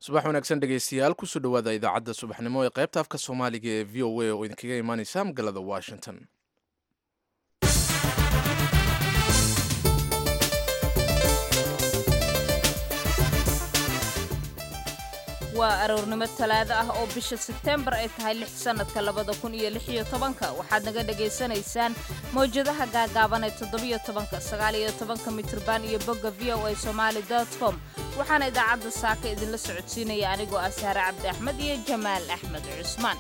subax wanaagsan dhegaystayaal kusoo dhowaada idaacadda subaxnimo ee qaybta afka soomaaliga ee v o a oo idinkaga imaaneysa magaalada washington waa aroornimo talaado ah oo bisha sebteembar ay tahay lix sannadka labada kun iyo lix iyo tobanka waxaad naga dhagaysanaysaan mawjadaha gaagaaban ee toddobiyo tobanka sagaal iyo tobanka mitrban iyo bogga v o a somaali dot com waxaana idaacadda saaka idinla socodsiinaya anigoo ah saare cabdi axmed iyo jamaal axmed cusmaan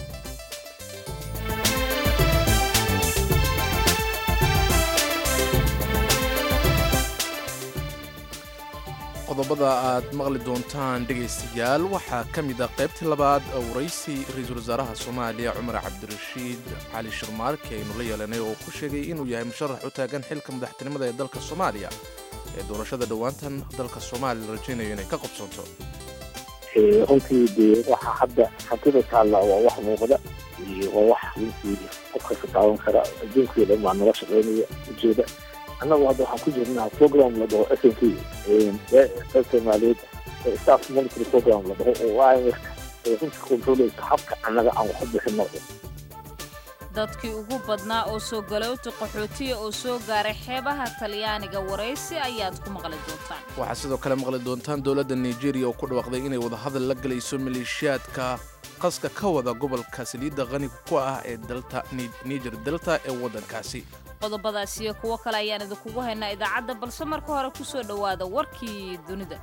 qodobada aad maqli doontaan dhegaystayaal waxaa ka mid ah qaybtii labaad waraysi ra-iisul wasaaraha soomaaliya cumar cabdirashiid cali shirmaarke aynu la yeelanay oo ku sheegay inuu yahay musharax u taagan xilka madaxtinimada ee dalka soomaaliya ee doorashada dhowaantan dalka soomaaliya la rajaynayo inay ka qabsoonto runtii dee waxa hadda hantida taalla waa wax muuqda iyo waa wax runtii qof kasta taaban kara adduunkii dhan baa nala shaqaynaya ujeeda annagu hadda waxaan ku jirnaa program la dhaho s n t dalka maaliyadd staff monitory program la dhaho oo imf ee runtii controleysa habka annaga aan wax u bixino dadkii ugu badnaa oo soo galowta qaxootiya oo soo gaaray xeebaha talyaaniga waraysi ayaad ku maqli doontaan waxaa sidoo kale maqli doontaan dowladda nigeria oo ku dhawaaqday inay wadahadal la gelayso maleeshiyaadka qaska ka wada gobolka saliidda qaniga ku ah ee dalta niger delta ee waddankaasi qodobadaas iyo kuwo kale ayaan idinkugu haynaa idaacadda balse marka hore ku soo dhowaada warkii dunida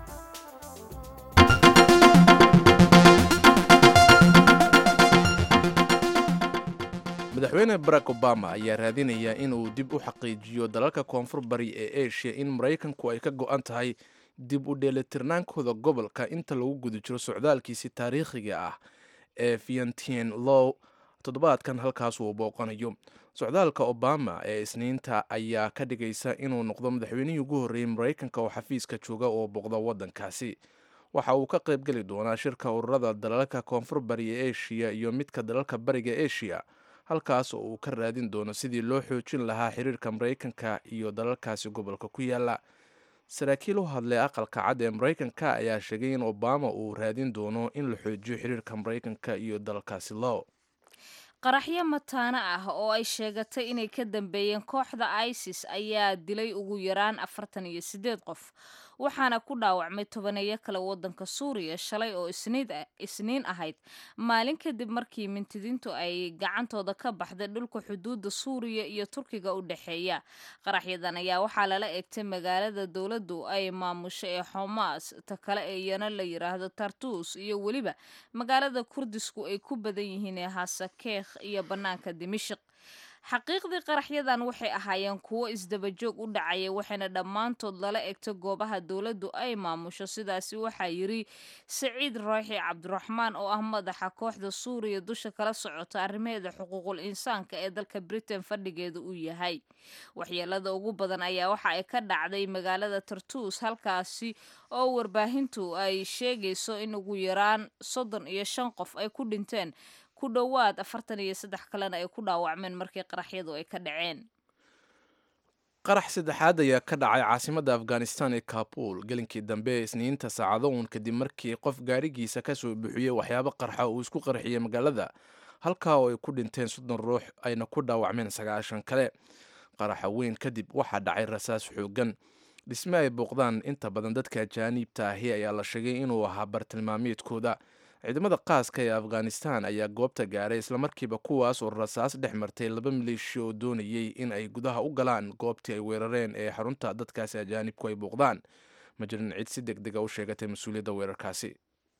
madaxweyne barack obama ayaa raadinaya inuu dib u xaqiijiyo dalalka koonfur bari ee asia in maraykanku ay ka go'an tahay dib u dheelitirnaankooda gobolka inta lagu guda jiro socdaalkiisi taariikhiga ah ee fientien low toddobaadkan halkaas uu booqanayo socdaalka obama ee isniinta ayaa ka dhigaysa inuu noqdo madaxweynihii ugu horreeyey maraykanka oo xafiiska jooga oo booqda waddankaasi waxa uu ka qaybgeli doonaa shirka ururada dalalka koonfur bari ee asia iyo midka dalalka bariga asia halkaas oo uu ka raadin doono sidii loo xoojin lahaa xiriirka maraykanka iyo dalalkaasi gobolka ku yaala saraakiil u hadlay aqalka cad ee maraykanka ayaa sheegay in obama uu raadin doono in la xoojiyo xiriirka maraykanka iyo dalalkaasi low qaraxyo mataano ah oo ay sheegatay inay ka dambeeyeen kooxda isis ayaa dilay ugu yaraan afartan iyo siddeed qof waxaana ku dhaawacmay tobaneeyo kale waddanka suuriya shalay oo isniin ahayd maalin kadib markii mintidiintu ay gacantooda ka baxday dhulka xuduudda suuriya iyo turkiga u dhexeeya qaraxyadan ayaa waxaa lala eegtay magaalada dowladdu ay maamusho ee xomaas ta kale ee iyana la yidhaahdo tartus iyo weliba magaalada kurdisku ay ku badan yihiin ee hasakeekh iyo bannaanka dimashik xaqiiqdii qaraxyadan waxay ahaayeen kuwo isdabajoog u dhacaya waxayna dhammaantood lala egto goobaha dowladdu ay maamusho sidaasi waxaa yidri saciid rooxi cabdiraxmaan oo ah madaxa kooxda suuriya dusha kala socota arrimaheeda xuquuqul insaanka ee dalka britain fadhigeeda uu yahay waxyeelada ugu badan ayaa waxa ay ka dhacday magaalada tartus halkaasi oo warbaahintu ay sheegayso in ugu yaraan soddon iyo shan qof ay ku dhinteen ku dhowaad afartan iyo saddex kalena ay ku dhaawacmeen markii qaraxyadu ay ka dhaceen qarax saddexaad ayaa ka dhacay caasimadda afghanistan ee kabul gelinkii dambe ee isniinta saacado uun kadib markii qof gaarigiisa ka soo buuxiyey waxyaabo qarxa uu isku qarxiyey magaalada halkaa oo ay ku dhinteen soddon ruux ayna ku dhaawacmeen sagaashan kale qaraxa weyn kadib waxaa dhacay rasaas xoogan dhisme ay booqdaan inta badan dadka ajaaniibta ahi ayaa la sheegay inuu ahaa bartilmaameedkooda ciidamada qaaska ee afghanistan ayaa goobta gaaray islamarkiiba kuwaas oo rasaas dhex martay laba maleeshiya oo doonayey in ay gudaha u galaan goobtii ay weerareen ee xarunta dadkaasi ajaanibku ay booqdaan ma jirin cid si deg dega u sheegatay mas-uuliyadda weerarkaasi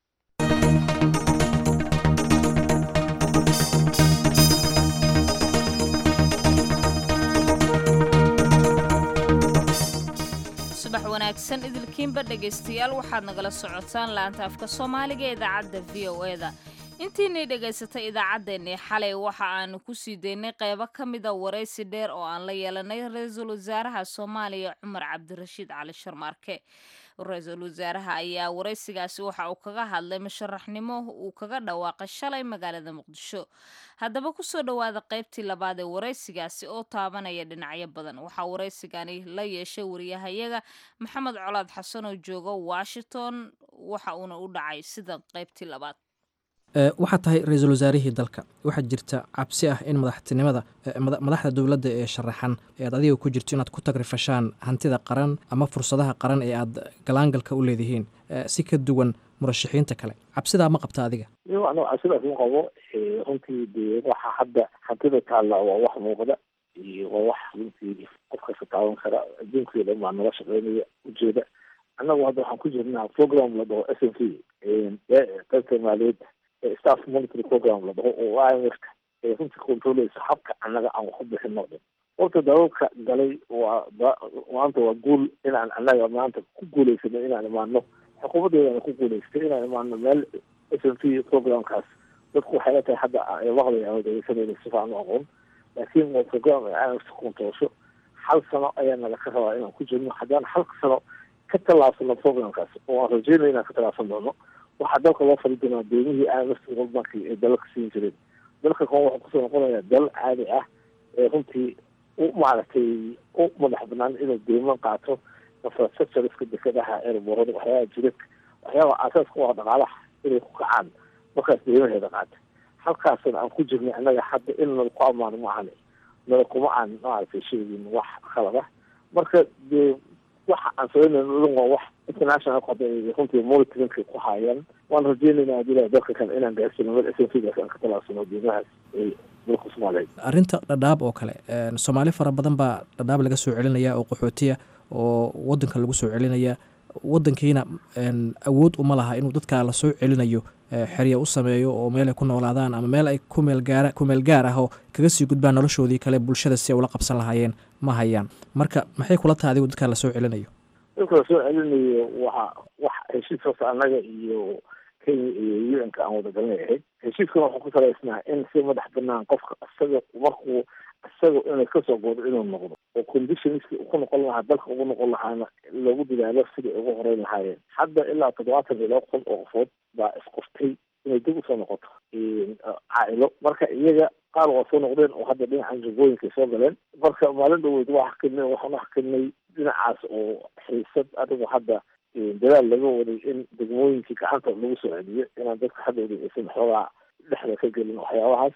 subax wanaagsan idilkiinba dhegaystayaal waxaad nagala socotaan laanta afka soomaaliga ee idaacadda v o e da intiinay dhegaysatay idaacaddeenii xalay waxa aanu ku sii daynay qeybo ka mida waraysi dheer oo aan la yeelanay ra-iisul wasaaraha soomaaliya cumar cabdirashiid cali sharmaarke ra-iisul wasaaraha ayaa waraysigaasi waxa uu kaga hadlay musharaxnimo uu kaga dhawaaqay shalay magaalada muqdisho haddaba kusoo dhowaada qaybtii labaad ee waraysigaasi oo taabanaya dhinacyo badan waxaa waraysigani la yeeshay wariyahayaga maxamed colaad xasan oo jooga washington waxa uuna u dhacay sida qaybtii labaad waxaa tahay ra-iisul wasaarihii dalka waxaa jirta cabsi ah in madaxtinimada madaxda dowladda ee sharaxan ee aad adiga ku jirto inaad ku tagrifashaan hantida qaran ama fursadaha qaran ee aad galaangalka u leedihiin si ka duwan murashaxiinta kale cabsidaa ma qabta adiga anigo cabsidaas ma qabo runtii dee waxa hadda hantida taalla waa wax muuqda iyo waa wax runtii qof kasta taaban kara adduunkii dhan baa nala shaqeynaya ujeeda annagu hadda waxaan ku jirnaa program la dhaho s n c qaybta maaliyadda staff monitory program la dhaho oo i m f ka ee runtii controleysa habka annaga aan wax u bixin oo dhan horta dalalka galay waa maanta waa guul inaan annaga maanta ku guuleysano inaan imaano xukuumaddeedana ku guuleystay inaan imaano meel s n c programkaas dadku waxay la tahay hadda maqlay ama degeysanayna si fiican u aqoon laakiin waa program ay i m f controlsho hal sano ayaa naga ka rabaa inaan ku jirno haddaan hal sano ka tallaabsano programkaas oo aan rajeynaya inaan ka tallaabsan doono waxaa dalka loo fali doonaa deemihii i m f world bank ee dalalka siin jireen dalka kan wuxuu kusoo noqonayaa dal caadi ah ee runtii u maaragtay u madax banaan inuu deeman qaato infrastructureska dekadaha airborada waxyaabaha jidad waxyaaba aasaaska u ah dhaqaalaha inay ku kacaan markaas deemaheeda qaata halkaasna aan ku jirnay annaga hadda in nala ku ammaano maahan nala kuma aan maaragtay sheegin wax khalad ah marka dee waxa aan sameynayno dhan waa wax international hadda runtii monitoringka ku haayaan waan rajeynayna hadii ilaha dalka kale inaan gaarsino meel s n c gaas aan ka talaabsano deemahaas ee dalka soomaaliyeed arrinta dhadhaab oo kale soomaali fara badan baa dhadhaab laga soo celinaya oo qaxootiya oo wadanka lagu soo celinaya wadankiina awood uma laha inuu dadka la soo celinayo xerya u sameeyo oo meel ay ku noolaadaan ama meel ay kumeelgaara kumeel gaar ah oo kaga sii gudbaan noloshoodii kale bulshada si ay ula qabsan lahaayeen ma hayaan marka maxay kula tahay adigu dadka la soo celinayo dadka la soo celinayo waxa wax heshiis hoose annaga iyo kenya iyo u n ka aan wadagalnay ahayd heshiiskan waxuu ku salaysnaa in si madax banaan qofka isaga markuu isaga inay kasoo goodo inuu noqdo oo conditionski ku noqon lahaa dalka ugu noqon lahaana loogu dadaalo sidai ugu horeyn lahaayeen hadda ilaa toddobaatan iyo laba kun oo qofood baa isqoftay inay dib usoo noqoto caailo marka iyaga qaar waa soo noqdeen oo hadda dhinacan jubooyinka soo galeen marka maalin dhaweyd waa xakinay waxaan uxakinay dhinacaas oo xiisad adigu hadda dadaal laga waday in degmooyinkii gacanta lagu soo celiyo inaan dadka hadda udhegeysan xoogaa dhexda ka gelin waxyaabahaas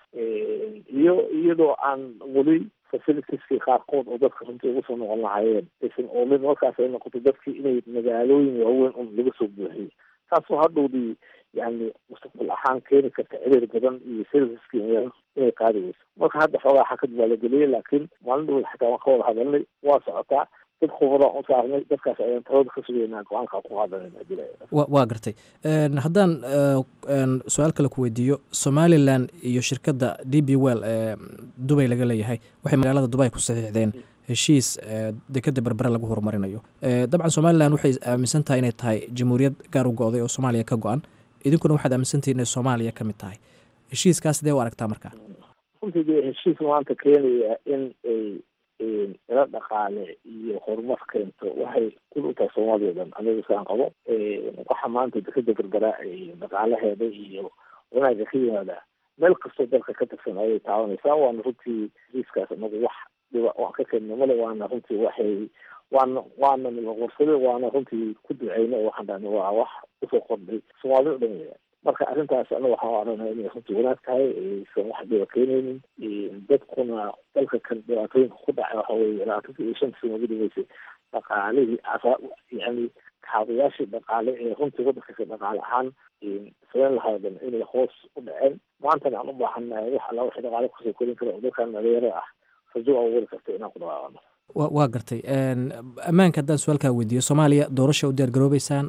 iyo iyadoo aan weli facilitieski qaarkood oo dadka runtii ugu soo noqon lahaayeen aysan oolin markaas ay noqoto dadkii inay magaalooyin waaweyn un laga soo buuxiyey taasoo hadhowdii yani mustaqbal ahaan keeni karta ciriir badan iyo serviceski inay qaadi weyso marka hadda xoogaa xakad baa la geliyey laakiin maalin dhaweyd xataa waan ka wada hadalnay waa socotaa dad khubadaan u saarnay dadkaas ayaan talada ka sugeynaa go-aanka ku qaadanayna hadii wa waa gartay haddaan su-aal kale ku weydiiyo somalilan iyo shirkadda d b well ee dubay laga leeyahay waxay magaalada dubay ku saxiixdeen heshiis dekeda berbere lagu horumarinayo dabcan somalilan waxay aaminsan tahay inay tahay jamhuuriyad gaar u go-day oo soomaaliya ka go-an idinkuna waxaad aaminsantahi inay soomaaliya ka mid tahay heshiiskaas sidee u aragtaa marka runtii dee heshiis maanta keenaya in ay ila dhaqaale iyo horumar keento waxay kul u tahay soomaaliya dhan aniga saan qabo waxa maanta dekeda berbera dhaqaalaheeda iyo wanaaga ka yimaada meel kastoo dalka ka tirsan ayay taabanaysaa waana runtii heshiiskaas anagu wax dhiba waan ka keenna male waana runtii waxay waana waana nilaqorsade waana runtii ku duceyna waxaan dhahna waa wax usoo kordhay soomaalida o dhan weya marka arrintaas anaga waxaan aragna inay runtii wanaag tahay aysan wax dhiba keenaynin dadkuna dalka kan dhibaatooyinka ku dhacay waxa weye labaatanka iyo shanta sano ugu dhaweysay dhaqaalihii asaa yani kaabayaashii dhaqaale ee runtii waddankasi dhaqaale ahaan sameyn lahaa dhan inay hoos u dhaceen maantana aan u baahannahay wax alla wixii dhaqaale kusoo korin kara oo dalkan dhalinyaro ah rajo abuuri karta inaan ku dhawaaqano wa waa gartay ammaanka haddaan su-aalkaa weydiiyo soomaaliya doorasha u diyaar garoobeysaan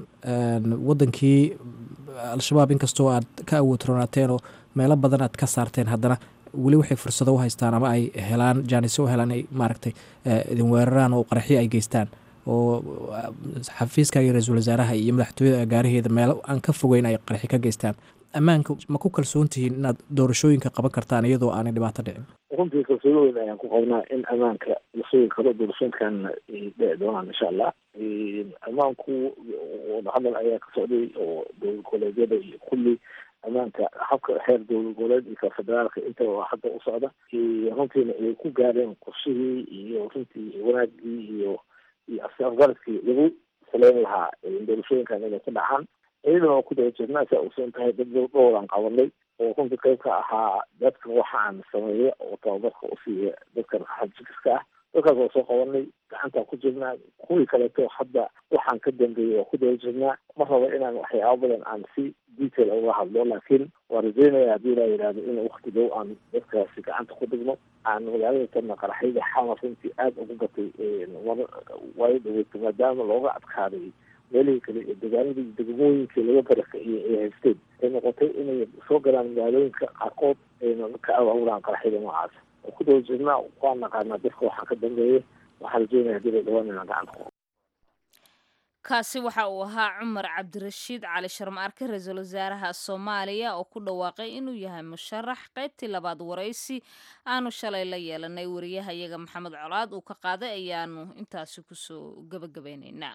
waddankii al-shabaab inkastoo aad ka awood roonaateen oo meelo badan aad ka saarteen haddana weli waxay fursado u haystaan ama ay helaan jaanisyo u helaan ay maaragtay idin weeraraan oo qaraxyo ay geystaan oo xafiiska iyo ra-iisul wasaaraha iyo madaxtooyada gaaraheeda meelo aan ka fogeyn ay qaraxi ka geystaan ammaanka ma ku kalsoon tihiin inaad doorashooyinka qaban kartaan iyadoo aanay dhibaato dhicin runtii kalsooni weyn ayaan ku qabnaa in ammaanka la sugi karo doorashooyinkan ay dhici doonaan insha allah ammaanku wadahadal ayaa ka socday oo dowlad goboleedyada iyo kulli ammaanka habka xeer dowlad goboleed iyo ka federaalka intaba hadda u socda runtiina ay ku gaareen qorshihii iyo runtii wanaagii iyo iyo afgaradkii lagu saleyn lahaa doorashooyinkan inay ku dhacaan iyadana waa ku daba jirnaa saa ogsoon tahay dad dhowran qabanay oo runtii qayb ka ahaa dadka waxaan sameeya oo tababarka u siiya dadka xajikiska ah dadkaas waa soo qabanay gacantaa ku jirnaa kuwii kaleeto hadda waxaan ka dambeeyay waa ku daba jirnaa ma rabo inaan waxyaaba badan aan si detail uga hadlo laakiin waa rajeynaya haddii laa yidhahdo in wakti dhow aan dadkaasi gacanta ku dhigno aan magaalada tana qaraxyada xamar runtii aada ugu gatay waayo dhaweyto maadaama looga adkaaday meelihii kale ee dagaaladii degmooyinkii laga barakiciyay ay haysteen ay noqotay inay soo galaan magaalooyinka qaarkood ayna ka abaabulaan qaraxyada noocaas oo ku daba jirnaa waa naqaanaa dadka waxaa ka dambeeya waxaa rajeynaya hadii la dhawaan inaan gacanta ku kaasi waxa uu ahaa cumar cabdirashiid cali sharmaarke ra-iisul wasaaraha soomaaliya oo ku dhawaaqay inuu yahay musharax qaybtii labaad waraysi aanu shalay la yeelanay wariyaha iyaga maxamed colaad uu ka qaaday ayaanu intaasi kusoo gabagabeyneynaa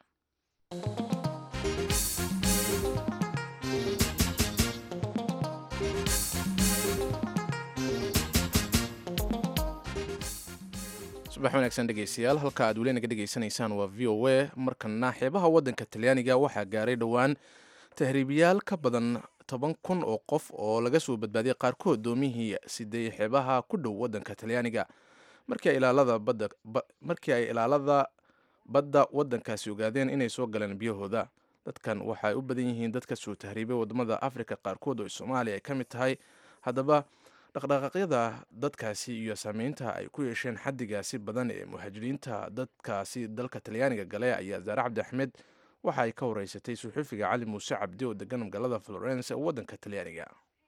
subax wanaagsan dhegeystayaal halka aad weli naga dhegeysanaysaan waa v o a markana xeebaha waddanka talyaaniga waxaa gaaray dhowaan tahriibiyaal ka badan toban kun oo qof oo laga soo badbaadiyay qaarkood doomihii sideey xeebaha ku dhow waddanka talyaaniga markii ay ilaalada badda markii ay ilaalada badda waddankaasi ogaadeen inay soo galeen biyahooda dadkan waxa ay u badan yihiin dadka soo tahriibay wadamada afrika qaarkood oo soomaaliya ay ka mid tahay haddaba dhaqdhaqaaqyada dadkaasi iyo saameynta ay ku yeesheen xaddigaasi badan ee muhaajiriinta dadkaasi dalka talyaaniga gale ayaa zaare cabdi axmed waxa ay ka wareysatay suxuufiga cali muuse cabdi oo degan magaalada florence ee waddanka talyaaniga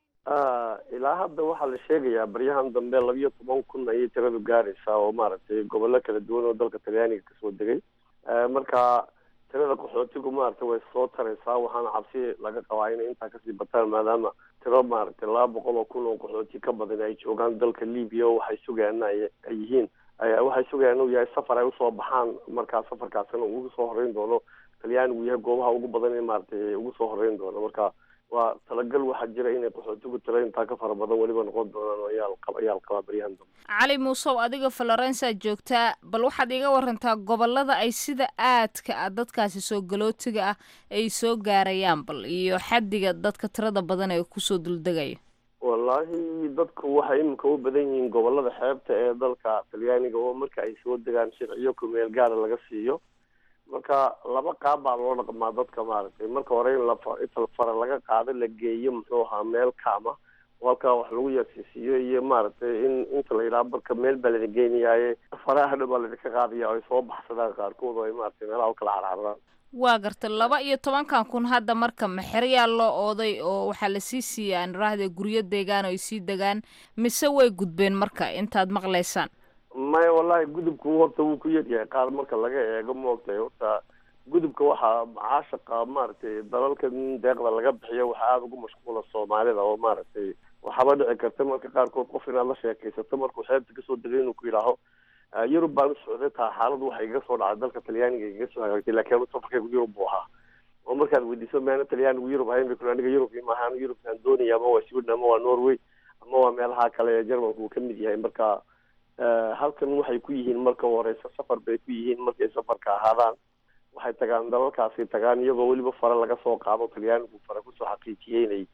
ilaa hadda waxaa la sheegayaa baryahan dambe labiyo toban kun ayay tiradu gaaraysaa oo maaragtay gobollo kala duwan oo dalka talyaaniga kasoo degay marka tirada qaxootigu maaragtay way soo taraysaa waxaana cabsi laga qabaa inay intaa kasii bataan maadaama tiro maaragtay laba boqol oo kun oo qaxooti ka badan ay joogaan dalka libiya oo waxay sugayaan ay yihiin waxay sugayaan inuu yahay safar ay usoo baxaan markaa safarkaasina ugu soo horeyn doono talyaanigu yahay goobaha ugu badan in maaragtay ugu soo horeyn doono marka waa talagal waxaa jira inay qaxootigu tiro intaa ka fara badan weliba noqon doonaan ayaa ayaa la qabaa baryahan dambe cali muusow adiga florensa joogtaa bal waxaad iga warantaa gobolada ay sida aadka ah dadkaasi soo galootiga ah ay soo gaarayaan bal iyo xaddiga dadka tirada badan ee kusoo duldegaya wallaahi dadku waxay iminka u badan yihiin gobolada xeebta ee dalka talyaaniga oo marka ay soo degaan sharciyo kumeel gaara laga siiyo marka laba qaab baa loo dhaqmaa dadka maaragtay marka hore in lainta fara laga qaado la geeyo muxuu ahaa meel kaama oo halkaa wax lagu yarsiisiiyo iyo maaragtay in inta la yidhaha marka meel baa lana geenayaaye faraha dhan baa ladinka qaadaya oo ay soo baxsadaan qaarkood oo ay maaragtay meelaha u kala carcaraan waa garta laba iyo tobankan kun hadda marka maxeryaa loo ooday oo waxaa lasii siiya aan raahde guryo deegaan oo ay sii degaan mise way gudbeen marka intaad maqlaysaan maya wallahi gudubku horta wuu ku yaryahay qaar marka laga eego maogtahay horta gudubka waxaa caashaqa maaragtay dalalka deeqda laga bixiyo waxaa aada ugu mashquula soomaalida oo maaragtay waxaaba dhici karta marka qaarkood qof inaad la sheekaysato markuu xeebta kasoo degay inuu ku yidhaaho yurub baan u socday taa xaaladu waxay iga soo dhacday dalka talyaaniga iga soo hagaagtay laakiin safarkaygu yurub buu ahaa oo markaad weydiiso meena talyaanigu yurub ahayn bay kule aniga yurub maaha aniga yurubkaan doonaya ama waa sweden ama waa norway ama waa meelaha kale ee jermanka uu kamid yahay marka halkan waxay ku yihiin marka horeysa safar bay ku yihiin markay safarka ahaadaan waxay tagaan dalalkaasi tagaan iyagoo weliba fare laga soo qaado talyaanigu fare kusoo xaqiijiyey inay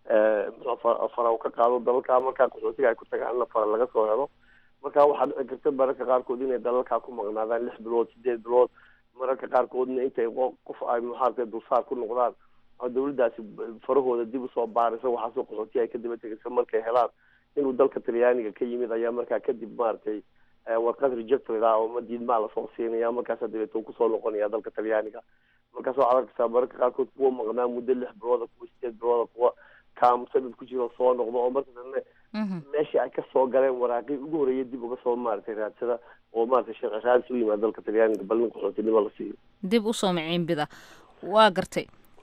fara u ka qaado dalalka markaa qaxootiga ay ku tagaanna fare laga soo helo marka waxaa dhici karta mararka qaarkood inay dalalkaa ku maqnaadaan lix bilood sideed bilood mararka qaarkoodna intay qof ay muxaarka dulsaar ku noqdaan oo dawladdaasi farahooda dib usoo baaraysa waxaasoo qaxootiga ay ka daba tegaysa markay helaan inuu dalka talyaaniga ka yimid ayaa markaa kadib maaragtay warqad rejected ah oo ma diidmaa lasoo siinaya markaasa dabeeta uu kusoo noqonaya dalka talyaaniga markaas waxaad arkaysaa mararka qaarkood kuwa maqnaa muddo lix bilooda kuwa sideed bilooda kuwa kaam sanad ku jiro soo noqdo oo marka dambe meeshii ay kasoo galeen waraaqii ugu horeeya dib uga soo maaragtay raadsada oo maaragtay sharci raadis u yimaada dalka talyaaniga bal nin qaxootinimo la siiyo dib usoo miciinbida waa gartay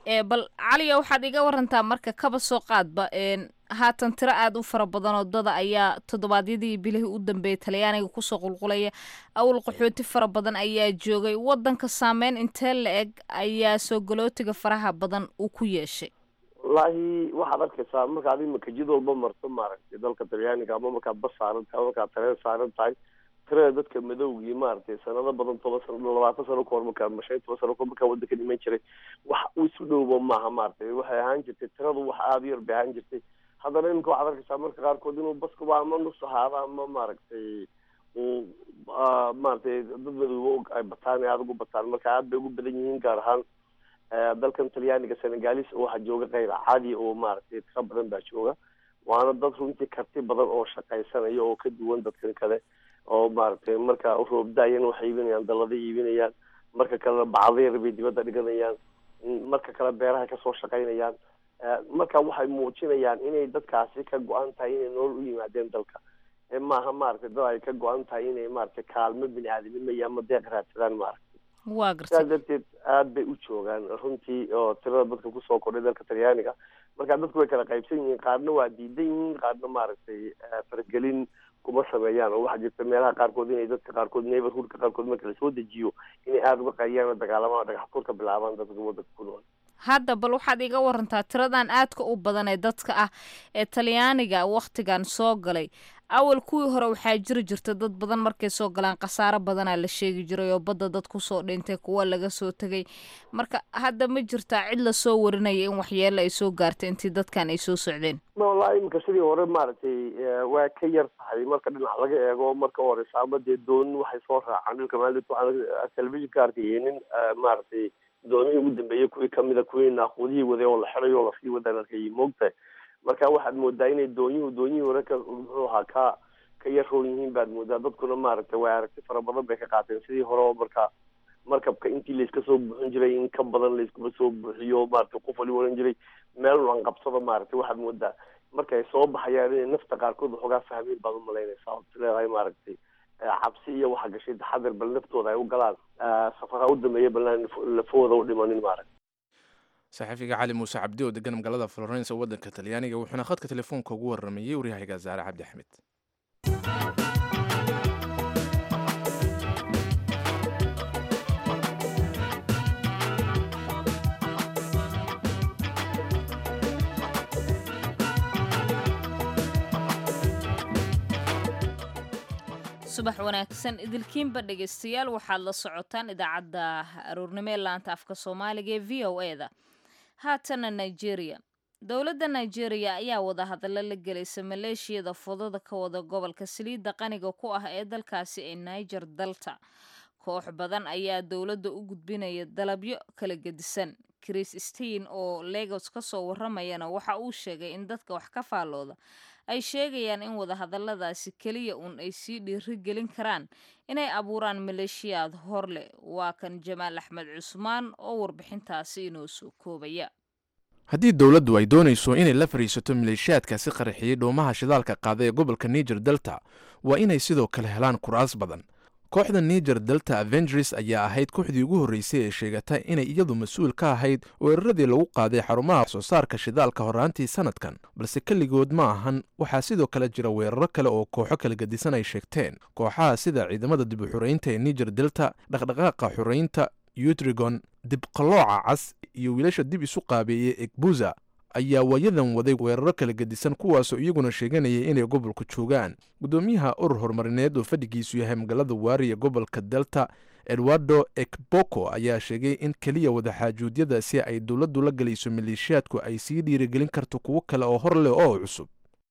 bal caliya waxaad iga warantaa marka kaba soo qaadba haatan tiro aada u fara badan oo dada ayaa toddobaadyadii bilihii u dambeeyay talyaaniga kusoo qulqulaya awal qaxooti fara badan ayaa joogay wadanka saameyn intee la eg ayaa soo galootiga faraha badan uu ku yeeshay wallaahi waxaad arkaysaa markaad imika jid walba marto maaragtay dalka talyaaniga ama markaad bas saaran tahay ama markaad tareen saaran tahay tirada dadka madowgii maaragtay sanado badan toban sano labaatan sano kahor markaa ama shan iyo toban sano kahor markaa wadanka dhiman jiray wax isu dhowba maaha maaragtay waxay ahaan jirtay tiradu wax aada u yar bay ahaan jirtay haddana imika waxaad arkaysaa marka qaarkood inuu baskuba ama nus ahaado ama maaragtay uu maaragtay dad madowba ay bataan aada ugu bataan marka aada bay ugu badan yihiin gaar ahaan dalkan talyaaniga senegalis waxaa jooga kayr caadi oo maaragtay tiro badan baa jooga waana dad runtii karti badan oo shaqaysanaya oo ka duwan dadkan kale oo maaragtay marka roobdaayana waxay iibinayaan dallada iibinayaan marka kalena bacdayar bay dibadda dhiganayaan marka kale beeraha kasoo shaqaynayaan marka waxay muujinayaan inay dadkaasi ka go-an tahay inay nolol u yimaadeen dalka maaha maaragtay dad ay ka go-an tahay inay maaragtay kaalmo bini aadamnimo iyo ama deeq raadsadaan maaragtay waa sidaa gartay darteed aada bay u joogaan runtii oo tirada dadka kusoo kordhay dalka talyaaniga marka dadku way kala qaybsan yihiin qaarna waa diidan yihiin qaarna maaragtay faragelin kuma sameeyaan oo waxaa jirta meelaha qaarkood inay dadka qaarkood neighborhoodka qaarkood marka lasoo dejiyo inay aada uga qayriyaan oo dagaalamaan oo dhagax furka bilaabaan dadka wadanka ku nool hadda bal waxaad iga warantaa tiradan aadka u badan ee dadka ah ee talyaaniga wakhtigan soo galay awal kuwii hore waxaa jiri jirta dad badan markay soo galaan khasaaro badanaa la sheegi jiray oo badda dad kusoo dhintay kuwa laga soo tegay marka hadda ma jirtaa cid lasoo warinaya in waxyeelo ay soo gaartay intii dadkan ay soo socdeen wallahi iminka sidii hore maaragtay waa ka yar tahay marka dhinac laga eego marka horeysa ama dee doon waxay soo raacaan dhulka maalinta waxaan telefishinka arkayay nin maaragtay doonihii ugu dambeeyey kuwii kamida kuwii naaquudihii waday oo la xiday oo lasii wadaan arkayay moogtahay marka waxaad moodaa inay doonyuhu doonyihii hore ka muxuu ahaa ka ka yar roon yihiin baad moodaa dadkuna maaragtay waa aragti fara badan bay ka qaateen sidii hore oo marka markabka intii layska soo buuxin jiray in ka badan layskuma soo buuxiyo maaragtay qof wali waran jiray meel aan qabsado maaragtay waxaad moodaa markay soo baxayaan inay nafta qaarkood waxoogaa fahmiin baad umalaynaysaa ood leedahay maaragtay cabsi iyo waxa gashay taxadar bal naftooda ay u galaan safaraha u dambeeya balnaan lafahooda u dhimanin maaragtay saxafiga cali muuse cabdi oo degan magaalada florence waddanka talyaaniga wuxuuna khadka telefoonka ugu waramayey waryahayga zaare cabdi axmed subax wanaagsan idilkiinba dhegaystayaal waxaad la socotaan idaacadda aroornimo ee laanta afka soomaaliga ee v o e da haatana nigeria dowladda nigeria ayaa wadahadallo la gelaysa maleeshiyada fudada ka wada gobolka saliidda qaniga ku ah ee dalkaasi ee niger dalta koox badan ayaa dowladda u gudbinaya dalabyo kala gedisan chris stein oo legos ka soo waramayana waxa uu sheegay in dadka wax ka faallooda ay sheegayaan in wadahadalladaasi keliya uun ay sii dhiiri gelin karaan inay abuuraan maleeshiyaad hor leh waa kan jamaal axmed cusmaan oo warbixintaasi inoo soo koobaya haddii dowladdu ay doonayso inay la fadhiisato maleeshiyaadkaasi qarxiyey dhoomaha shidaalka qaada ee gobolka niger delta waa inay sidoo kale helaan kuraas badan kooxda niger delta avengers ayaa ahayd kooxdii ugu horreysay ee sheegata inay iyadu mas-uul ka ahayd weeraradii lagu qaaday xarumaha soo saarka shidaalka horraantii sanadkan balse keligood ma ahan waxaa sidoo kale jira weeraro kale oo kooxo kala gedisan ay sheegteen kooxaha sida ciidamada dib u xuraynta ee niger delta dhaqdhaqaaqa xuraynta utrigon dibqalooca cas iyo wiilasha dib isu qaabeeyey egbuza ayaa waayadan waday weeraro kala gedisan kuwaasoo iyaguna sheeganayay inay gobolku joogaan guddoomiyaha urur horumarineed oo fadhigiisu yahay magaalada waari ee gobolka delta edwardo ekboko ayaa sheegay in keliya wadaxaajuudyadaasi ay dowladdu la gelayso maleeshiyaadku ay sii dhiirigelin karto kuwo kale oo hor leh oo cusub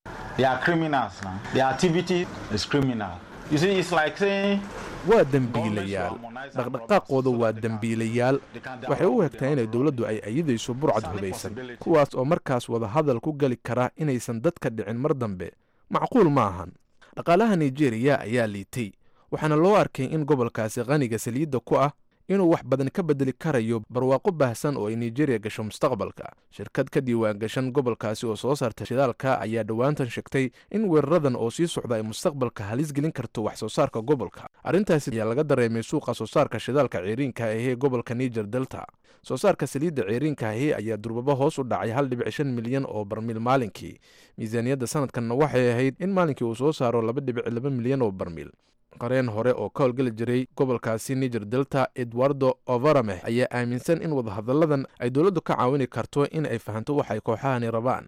waa dembiilayaal dhaqdhaqaaqooda waa dembiilayaal waxay u egtahay inay dowladdu ay ayidayso burcad hubaysan kuwaas oo markaas wadahadal ku geli kara inaysan dadka dhicin mar dambe macquul ma ahan dhaqaalaha nigeriya ayaa liitay waxaana loo arkay in gobolkaasi qaniga saliidda ku ah inuu wax badan ka bedeli karayo barwaaqo baahsan oo ay nigeria gasho mustaqbalka shirkad ka diiwaan gashan gobolkaasi oo soo saarta shidaalka ayaa dhowaantan sheegtay in weeraradan oo sii socda ay mustaqbalka halis gelin karto wax soo saarka gobolka arrintaasi ayaa laga dareemay suuqa soo saarka shidaalka ceeriinka ahee gobolka niger delta soo saarka saliidda ceeriinka ahee ayaa durbaba hoos u dhacay hal dhibic shan milyan oo barmiil maalinkii miisaaniyadda sanadkanna waxay ahayd in maalinkii uu soo saaro laba dhibic laba milyan oo barmiil qareen hore oo ka howlgeli jiray gobolkaasi niger delta edwardo overameh ayaa aaminsan in wadahadalladan ay dowladdu ka caawini karto in ay fahanto wax ay kooxahani rabaan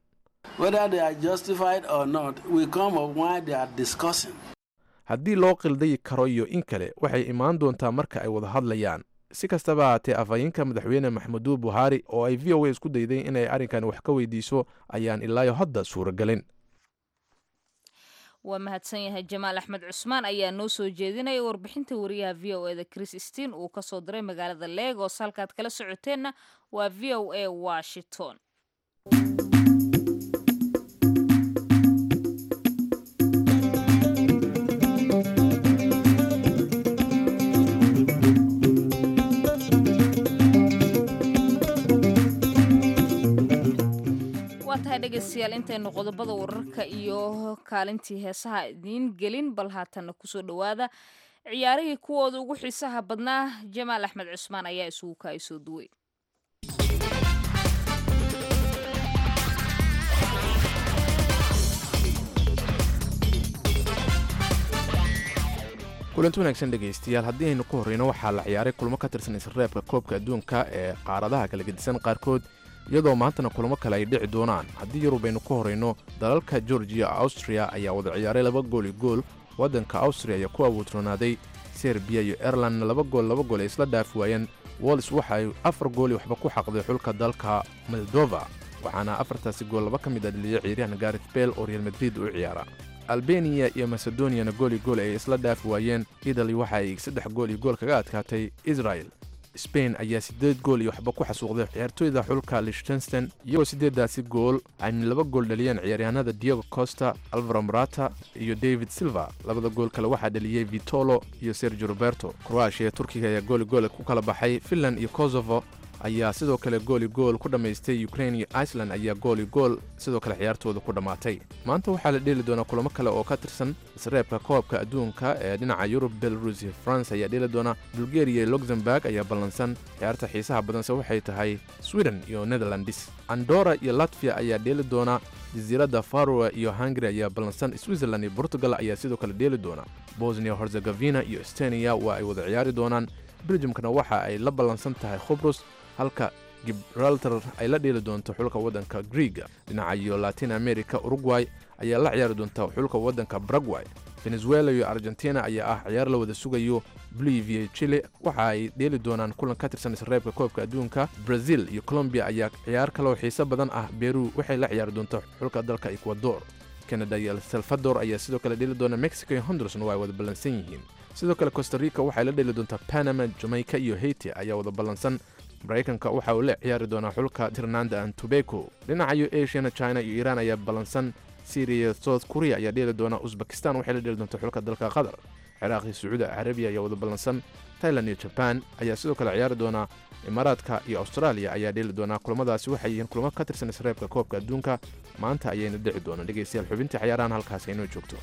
haddii loo qildayi karo iyo in kale waxay imaan doontaa marka ay wada hadlayaan si kastaba haatee afhayeenka madaxweyne maxamudu buhaari oo ay v o a isku dayday inay arrinkan wax ka weydiiso ayaan ilaayo hadda suuragelin waa mahadsan yahay jamaal axmed cusmaan ayaa noo soo jeedinaya warbixinta wariyaha v o eda chris steen uu kasoo diray magaalada legos halkaad kala socoteenna waa v o a washington waa tahay dhegaystayaal intaynu qodobada wararka iyo kaalintii heesaha idiin gelin bal haatanna kusoo dhowaada ciyaarihii kuwooda ugu xiisaha badnaa jamaal axmed cusmaan ayaa isugu kaay soo duway kulanti wanaagsan dhegaystayaal haddii aynu ku horreyno waxaa la ciyaaray kulmo ka tirsan isreebka koobka adduunka ee qaaradaha kala gedisan qaarkood iyadoo maantana kulamo kale ay dhici doonaan haddii yurub aynu ku horreyno dalalka georgiya austria ayaa wada ciyaaray laba gool i gool waddanka austria ayaa ku awoodroonaaday serbiya iyo airlandna laba gool laba gool ay isla dhaafi waayeen wolls waxa ay afar gooli waxba ku xaqday xulka dalka moldova waxaana afartaasi gool laba ka mid a dhaliyay ciyaaryahan garet bel oo real madrid u ciyaara albeniya iyo macedoniyana gool i gool ay isla dhaafi waayeen italy waxa ay saddex gool iyo gool kaga adkaatay israel sbain ayaa siddeed gool iyo waxba ku xasuuqday ciyaartooyda xulka lichtensten iyagoo siddeeddaasi gool ayna laba gool dhaliyeen ciyaaryahanada diego costa alvaro morata iyo david silva labada gool kale waxaa dhaliyey vitolo iyo sergio roberto kroatia turkiga ayaa gooli gool ku kala baxay finland iyo kosovo ayaa sidoo kale gooli gool ku dhammaystay ukrain iyo iceland ayaa gooli gool sidoo kale ciyaartooda ku dhammaatay maanta waxaa la dheeli doonaa kulamo kale oo ka tirsan isreebka koobka adduunka ee dhinaca yurub belarus iyo france ayaa dheeli doona bulgariya iyo luxemburg ayaa ballansan ciyaarta xiisaha badanse waxay tahay sweden iyo netherlands andora iyo latviya ayaa dheeli doona jasiiradda faroe iyo hungari ayaa ballansan switzerland iyo portugal ayaa sidoo kale dheeli doona bosnia herzegavina iyo estoniya waa ay wada ciyaari doonaan beljumkana waxa ay la ballansan tahay khubrus halka gibraltar ay la dheeli doonto xulka waddanka griega dhinaca iyo latin america uruguay ayaa la ciyaari doonta xulka waddanka baragway venezuela iyo argentina ayaa ah ciyaar la wada sugayo bolivia chile waxa ay dheeli doonaan kulan ka tirsan isreebka koobka adduunka brazil iyo colombiya ayaa ciyaar kaloo xiise badan ah beru waxay la ciyaari doonta xulka dalka ecuador canada iyo el salvador ayaa sidoo kale dheeli doona mexico iyo hondurasna waa ay wada ballansan yihiin sidoo kale costa rica waxay la dheeli doontaa panama jamaica iyo haiti ayaa wada ballansan maraykanka waxa uu la ciyaari doonaa xulka tirnanda an tobeko dhinaca iyo asiana china iyo iiraan ayaa ballansan syriya south korea ayaa dheeli doona uzbekistan waxay la dheeli doontaa xulka dalka qatar ciraaq iyo sacuudi carabiya ayaa wada ballansan tailand iyo jaban ayaa sidoo kale ciyaari doonaa imaaraadka iyo austraaliya ayaa dheeli doonaa kulamadaasi waxay yihiin kulamo ka tirsan isreebka koobka adduunka maanta ayayna dhici doonaan dhegaystayaal xubintii ciyaarahan halkaasi inoo joogto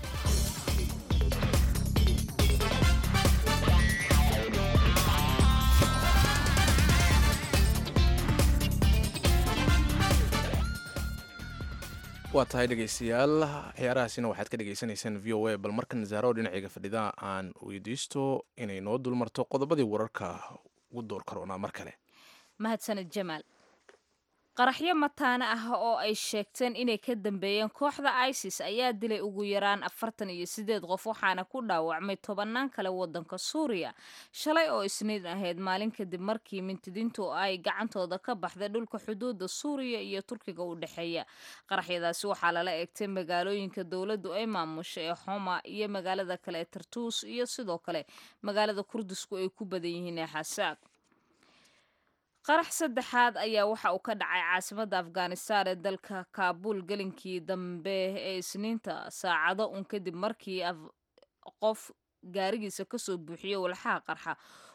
waa tahay dhegaystayaal ciyaarahaasina waxaad ka dhegaysanaysaan v o a bal markan zaaro dhinacayga fadhida aan weydiisto inay noo dulmarto qodobadii wararka ugu door karoonaa mar kale mahadsaned jamaal qaraxyo mataane ah oo ay sheegteen inay ka dambeeyeen kooxda isis ayaa dilay ugu yaraan afartan iyo sideed qof waxaana ku dhaawacmay tobannaan kale waddanka suuriya shalay oo isniin ahayd maalin kadib markii mintidiintu ay gacantooda ka baxday dhulka xuduudda suuriya iyo turkiga u dhexeeya qaraxyadaasi waxaa lala eegtay magaalooyinka dowladdu ay maamusha ee xoma iyo magaalada kale ee tartuus iyo sidoo kale magaalada kurdisku ay ku badan yihiin ee xasaaq qarax saddexaad ayaa waxa uu ka dhacay caasimadda afghanistan ee dalka kaabuul gelinkii dambe ee isniinta saacado un kadib markii qof gaarigiisa kasoo buuxiyo walxaha qarxa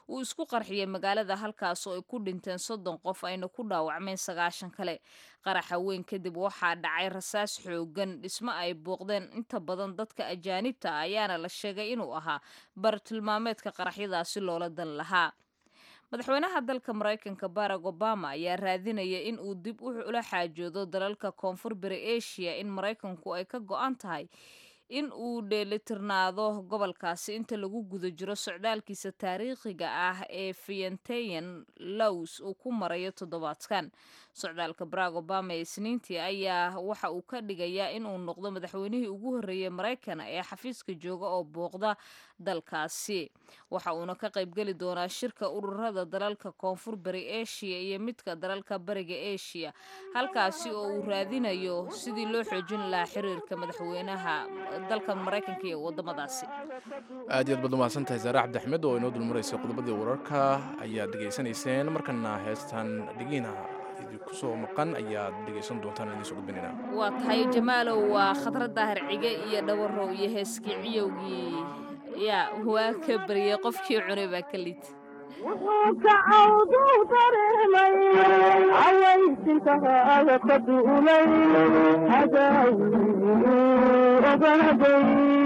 uu isku qarxiyay magaalada halkaas oo ay ku dhinteen soddon qof ayna ku dhaawacmeen sagaashan kale qaraxa weyn kadib waxaa dhacay rasaas xoogan dhismo ay booqdeen inta badan dadka ajaanibta ah ayaana la sheegay inuu ahaa bartilmaameedka qaraxyadaasi loola dan lahaa madaxweynaha dalka maraykanka barack obama ayaa raadinaya in uu dib ula xaajoodo dalalka koonfur bari asia in maraykanku ay ka go-an tahay in uu dheelitirnaado gobolkaasi inta lagu guda jiro socdaalkiisa taariikhiga ah ee fiantayan lows uu ku marayo toddobaadkan socdaalka barack obama ee isniintii ayaa waxa uu ka dhigayaa inuu noqdo madaxweynihii ugu horreeyey maraykan ee xafiiska jooga oo booqda dalkaasi waxa uuna ka qaybgeli doonaa shirka ururada dalalka koonfur bari asia iyo midka dalalka bariga asia halkaasi oo uu raadinayo sidii loo xoojin lahaa xiriirka madaxweynaha dalka maraykanka iyo wadamadaasi aad iyaad baad umahadsan tahay saare cabdi axmed oo inoo dulmaraysay qodobadii wararka ayaad dhegaysanayseen markana heestan dhigiina idinku soo maqan ayaad dhegaysan doontaan idiin soo gudbinayna waa tahay jamaalow waa khadrad daahir cige iyo dhawarow iyo heeskii ciyowgii yaa waa ka baryay qofkii cunay baa ka lid wuxuu kacawdu dareemay cawaysinkaaaga ka duulay cadaawi ogaaday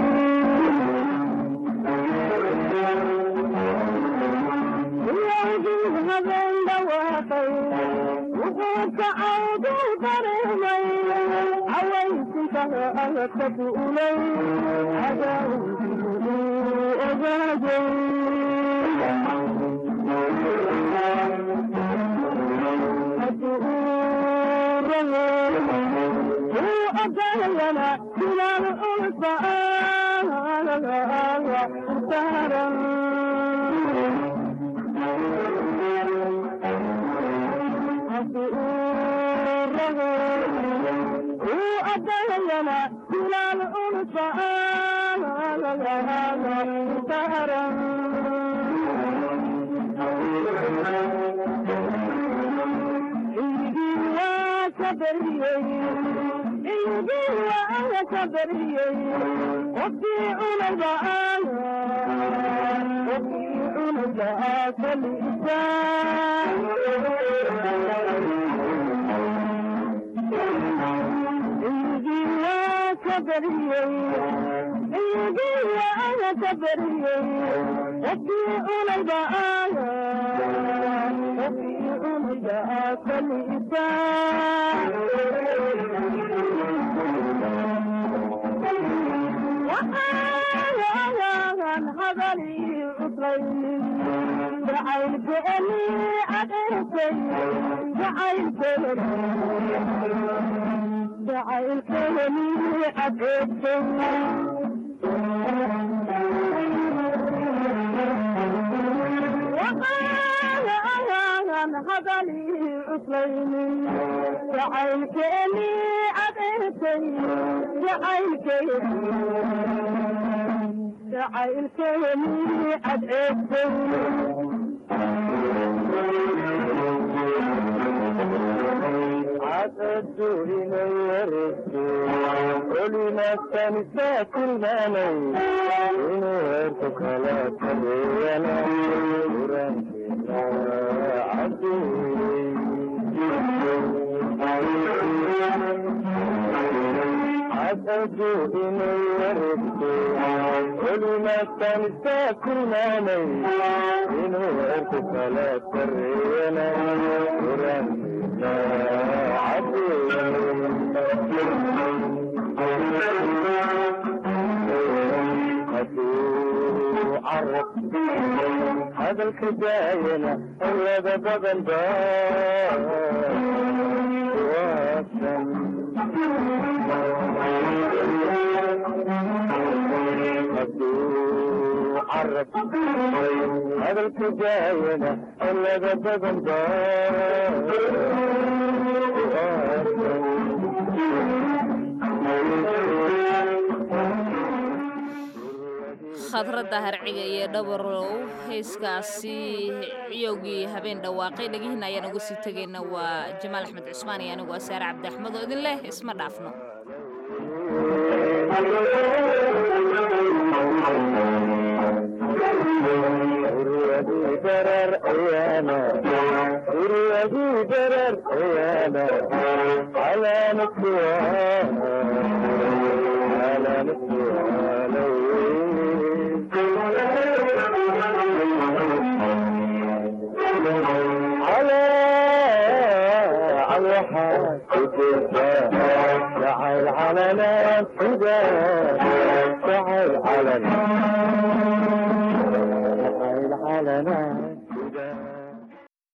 iyowgii habeen dhawaaqay wuxuu kacawdu dareemay cawaysinkaaga ka duulay cadaawi ogaaday أجلنا بلال ألفا سهرا أجلنا بلال ألفا سهرا hadalka daayana awlada badan ba waasan hadduu carab hadalka daayana awlada badan ba khadradda harciga iyo dhabarow heeskaasi ciyowgii habeen dhawaaqay dhegihiina ayaan uga sii tegayna waa jamaal axmed cusmaan iyo anigu asaare cabdi axmed oo idin leh isma dhaafno darar ayaana guryagu darar ayaana calaamatuwa جعل علنا فدا جعل علنا جعل علنا